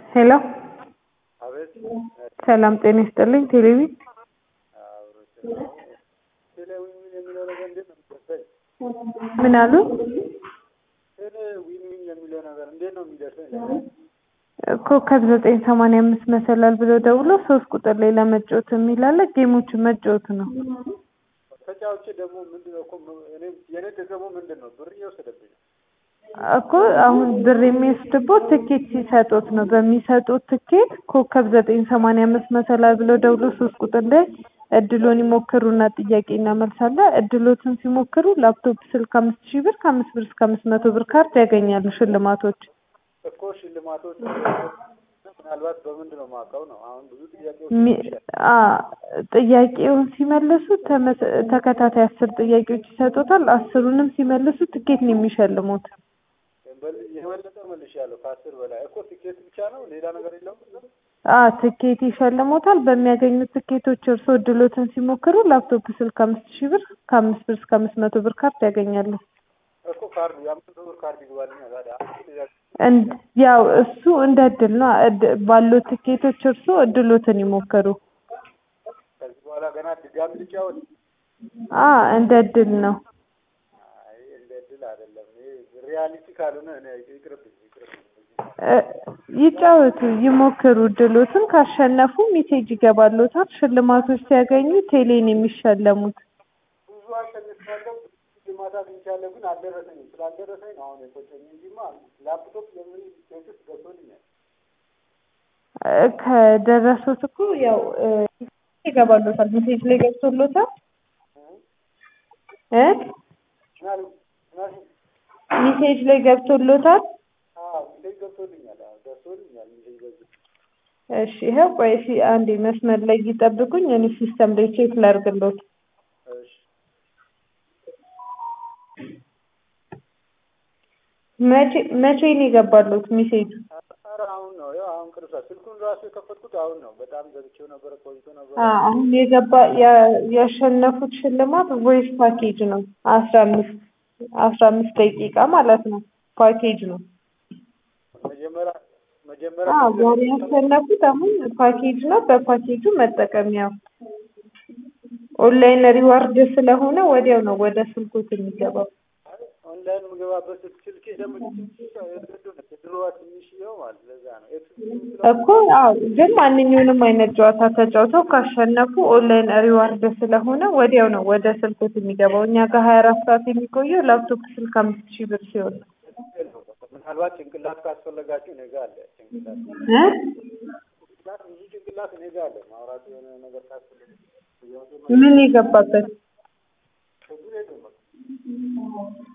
ሄሎ አቤት ሰላም ጤና ይስጥልኝ። ቴሌቪ ቴሌ ዊን የሚለው ነገር እንዴት ነው የሚደርሰኝ? ምን አሉ? ቴሌ ዊን ዊን የሚለው ነገር እንዴት ነው የሚደርሰኝ? ኮከብ ዘጠኝ ሰማንያ አምስት መሰላል ብሎ ደውሎ ሶስት ቁጥር ላይ ለመጫወት የሚል አለ። ጌሞችን መጫወት ነው ተጫዋቾች ደግሞ ምንድን ነው እኮ እኔ የኔ ጥቅሙ ምንድን ነው? ብር እየወሰደብኝ ነው። እኮ አሁን ብር የሚወስድቦት ትኬት ሲሰጡት ነው። በሚሰጡት ትኬት ኮከብ ዘጠኝ ሰማንያ አምስት መሰላል ብሎ ደውሎ ሶስት ቁጥር ላይ እድሎን ይሞክሩና ጥያቄ እናመልሳለን። እድሎትን ሲሞክሩ ላፕቶፕ፣ ስልክ አምስት ሺህ ብር ከአምስት ብር እስከ አምስት መቶ ብር ካርድ ያገኛሉ ሽልማቶች እኮ ሽልማቶች ምናልባት በምንድን ነው የማውቀው ነው። አሁን ብዙ ጥያቄዎች ሚ- አ ጥያቄውን ሲመልሱ ተመስ- ተከታታይ አስር ጥያቄዎች ይሰጡታል። አስሩንም ሲመልሱ ትኬት ነው የሚሸልሙት። በል- የበለጠ መልሻለሁ ከአስር በላይ እኮ ቲኬት ብቻ ነው ሌላ ነገር የለውም። አ ትኬት ይሸልሙታል። በሚያገኙት ትኬቶች እርስዎ እድሎትን ሲሞክሩ ላፕቶፕ፣ ስልክ አምስት ሺህ ብር ከአምስት ብር እስከ አምስት መቶ ብር ካርድ ያገኛሉ። እኮ ካርዱ የአምስት ብር ካርድ ይግባልኛ ታዲያ አምስት ጥያቄ እንድ- ያው እሱ እንደ እድል ነው። እድ- ባሉት ትኬቶች እርስዎ እድሎትን ይሞክሩ። ከዚህ በኋላ ገና ድጋሚ ልጫወት? አ እንደ እድል ነው። አይ እንደ እድል አይደለም። ይሄ ሪያሊቲ ካልሆነ እኔ ይቅርብኝ ይቅርብኝ። እ ይጫወቱ፣ ይሞክሩ። እድሎትን ካሸነፉ ሜሴጅ ይገባሎታል። ሽልማቶች ሲያገኙ ቴሌን የሚሸለሙት ብዙ አሸንፊያለሁ፣ ብዙ ሽልማት አግኝቻለሁ፣ ግን አልደረሰኝም። ስላልደረሰኝ ነው አሁን የቆጨኝ እንጂማ ላፕቶፕ የምን ቴክስት ገብቶልኛል። እ ከደረሱት እኮ ያው እ ይገባሎታል። ሜሴጅ ላይ ገብቶሎታል እ ምናሉ ምናሉ ሜሴጅ ላይ ገብቶሎታል። አዎ ሚሴጅ ገብቶልኛል። አዎ ደርሶልኛል ሚሴጅ በዚህ እሺ ይኸው ቆይ እስኪ አንዴ መስመር ላይ ይጠብቁኝ። እኔ ሲስተም ላይ ቼክ ላድርግሎት። እሺ መቼ መቼ ነው የገባሎት ሜሴጁ? ኧረ አሁን ነው ያው አሁን ቅርሳ ስልኩን ራሱ የከፈትኩት አሁን ነው። በጣም ዘግቼው ነበረ ቆይቶ ነበረ። አ አሁን የገባ ያ- ያሸነፉት ሽልማት ቮይስ ፓኬጅ ነው። አስራ አምስት አስራ አምስት ደቂቃ ማለት ነው ፓኬጅ ነው። መጀመሪያ መጀመሪያ አዎ ዛሬ ያሸነፉት አሁን ፓኬጅ ነው። በፓኬጁ መጠቀሚያው ኦንላይን ሪዋርድ ስለሆነ ወዲያው ነው ወደ ስልኮት የሚገባው። ኦንላይን የምገባበት ስልኬ ደግሞ ድሮዋ ትንሽዬው ማለት ለዛ ነው ኤክስ እኮ አዎ፣ ግን ማንኛውንም አይነት ጨዋታ ተጫውተው ካሸነፉ ኦንላይን ሪዋርድ ስለሆነ ወዲያው ነው ወደ ስልኮት የሚገባው። እኛ ጋር ሀያ አራት ሰዓት የሚቆየው ላፕቶፕ ስልክ አምስት ሺህ ብር ሲሆን ነው። ምናልባት ጭንቅላት ካስፈለጋችሁ እኔ ጋር አለ። ጭንቅላት እ ጭንቅላት ብዙ ጭንቅላት እኔ ጋር አለ። ማውራት የሆነ ነገር ካስፈለገ ምን የገባበት ችግር የለውም በቃ